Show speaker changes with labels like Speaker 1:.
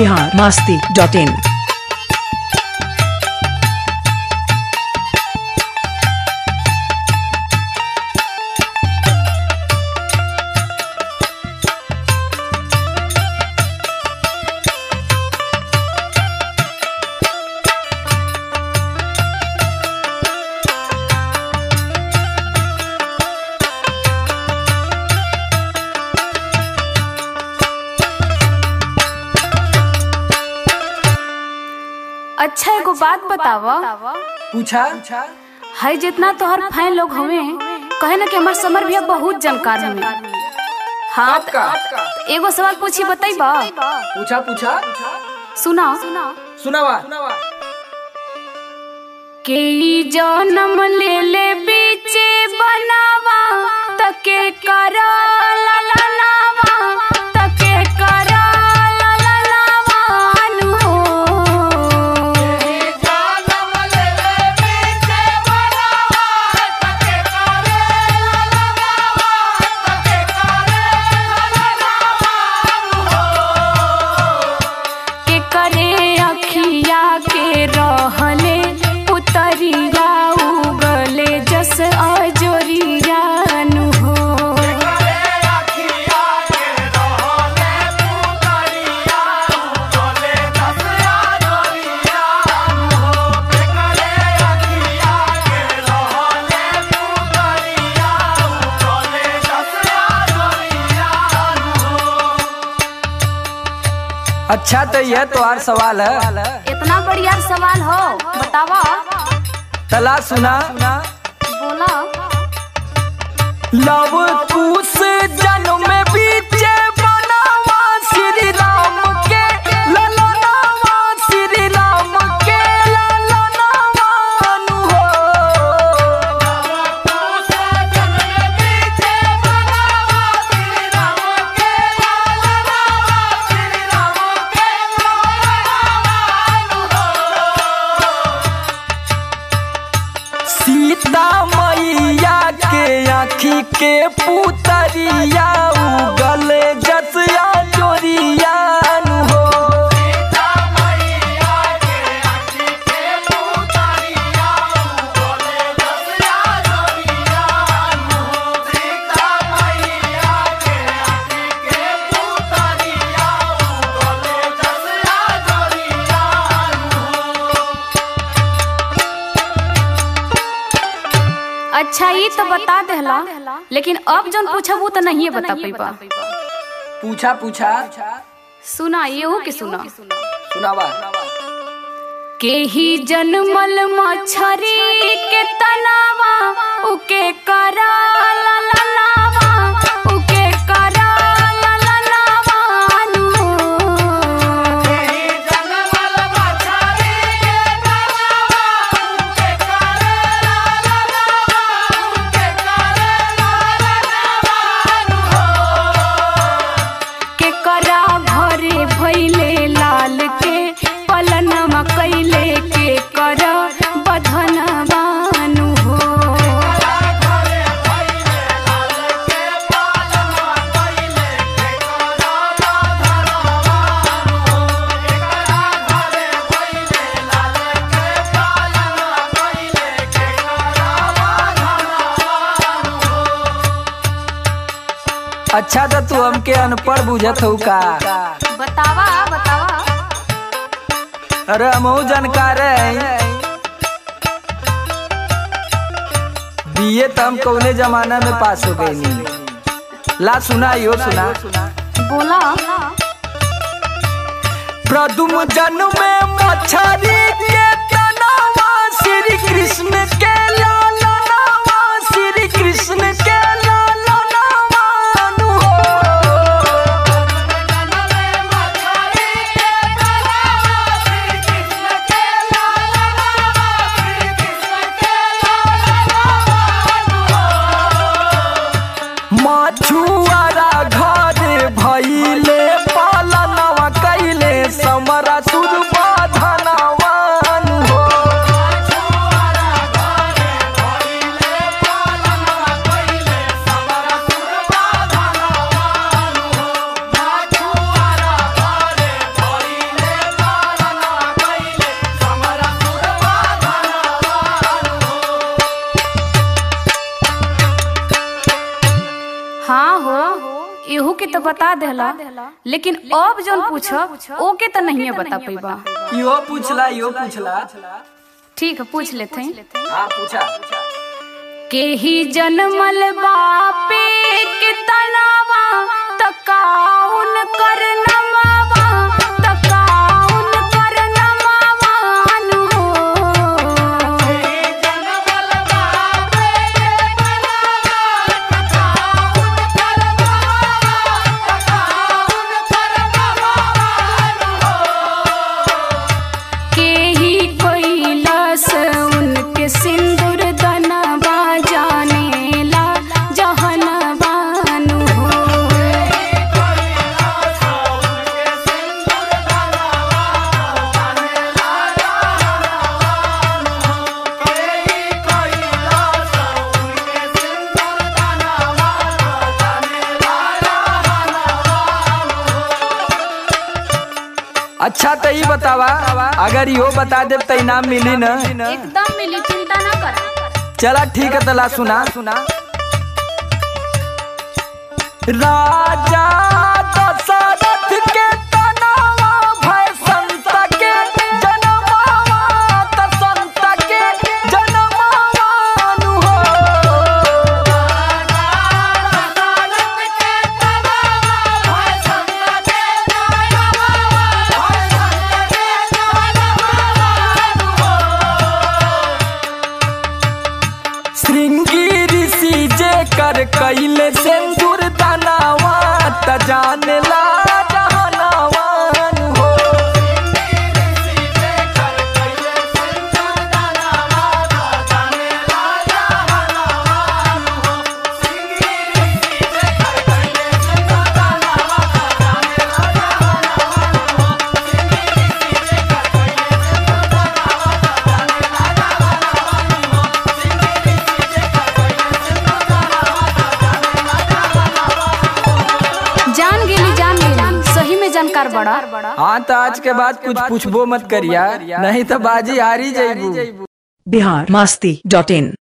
Speaker 1: Bihar Masti dot in
Speaker 2: अच्छा एगो बात बतावा
Speaker 3: पूछा
Speaker 2: है जितना तोहर फैन लोग हवे कहे ना कि हमार समर भैया बहुत जानकार हमें हाँ त-
Speaker 3: आपका
Speaker 2: एगो सवाल पूछी बताइबा
Speaker 3: पूछा पूछा
Speaker 2: सुना
Speaker 3: सुनावा
Speaker 2: के ई जन्म ले ले बीचे बनावा तके करा ला ला लावा तके करा ला ला लावा नु हो के करे अखिया के रहले उतरिया उगले जस अजोरिया नु हो
Speaker 3: अच्छा तो यह तुम्हार सवाल है
Speaker 2: इतना बढ़िया सवाल हो बतावा
Speaker 3: तला सुना
Speaker 2: बोला
Speaker 3: लव कुश जन्म में बीचे बनावा श्री राम के ललनावा श्री राम के ललनावा नु हो सीता मैया के आँखी के पुतरिया उगल जसिया जोरिया नु हो
Speaker 2: अच्छा ये तो बता देला लेकिन अब जौन पूछबू तो नहीं बता पैबा
Speaker 3: पूछा पूछा
Speaker 2: सुना येहू के सुना
Speaker 3: सुनावा
Speaker 2: के ही जनमल मछरी के तनावा उके करा ला ला लावा उके करा ला ला लावा नु के करा घरे भैले लाल के पलनमा कैले के कर बधनवा नु हो
Speaker 3: अच्छा तो तू हमके अनपढ़ बुझत हो का
Speaker 2: बतावा बतावा
Speaker 3: अरे हमहू जानकार है बीए तो हम कौने जमाना में पास हो गई नहीं ला सुना यो सुना
Speaker 2: बोला
Speaker 3: प्रदुम जन्म में मछरी के तनावा श्री कृष्ण के लाला नावा श्री कृष्ण के लाला नावा नु हो। मछुआरा घर भइले पालनवा कैले समरा सुर बाधनवा नु हो
Speaker 2: के तो बता देला लेकिन अब जौन पूछब ओके तो नहीं बता पैबा
Speaker 3: इहो पूछला इहो पूछला
Speaker 2: ठीक है पूछ लेते हैं
Speaker 3: हाँ पूछा
Speaker 2: के ही जनमल बापे के तनावा तकाउन कर नमावा तकाउन कर नमावान हो के ही कोइलस उनके सिंदूर दनवा जानेला जहनवान हो
Speaker 3: अच्छा तो ई बतावा अगर इहो बता दे तो इनाम मिली न
Speaker 2: एकदम मिली चिंता ना करा
Speaker 3: चला ठीक है तला सुना सुना राजा दशरथ के तनावा भय संत के जनमावा त संत के जनमावान हो श्रृंगी ऋषि जे कर कैले सिंदूर दानावा त जानला जहनावान हो
Speaker 2: जान गेली जान गेली सही में जानकार बड़ा
Speaker 3: हाँ तो आज के बाद कुछ पूछबो मत करिया नहीं तो बाजी हारी जाइबू
Speaker 1: बिहार मस्ती डॉट इन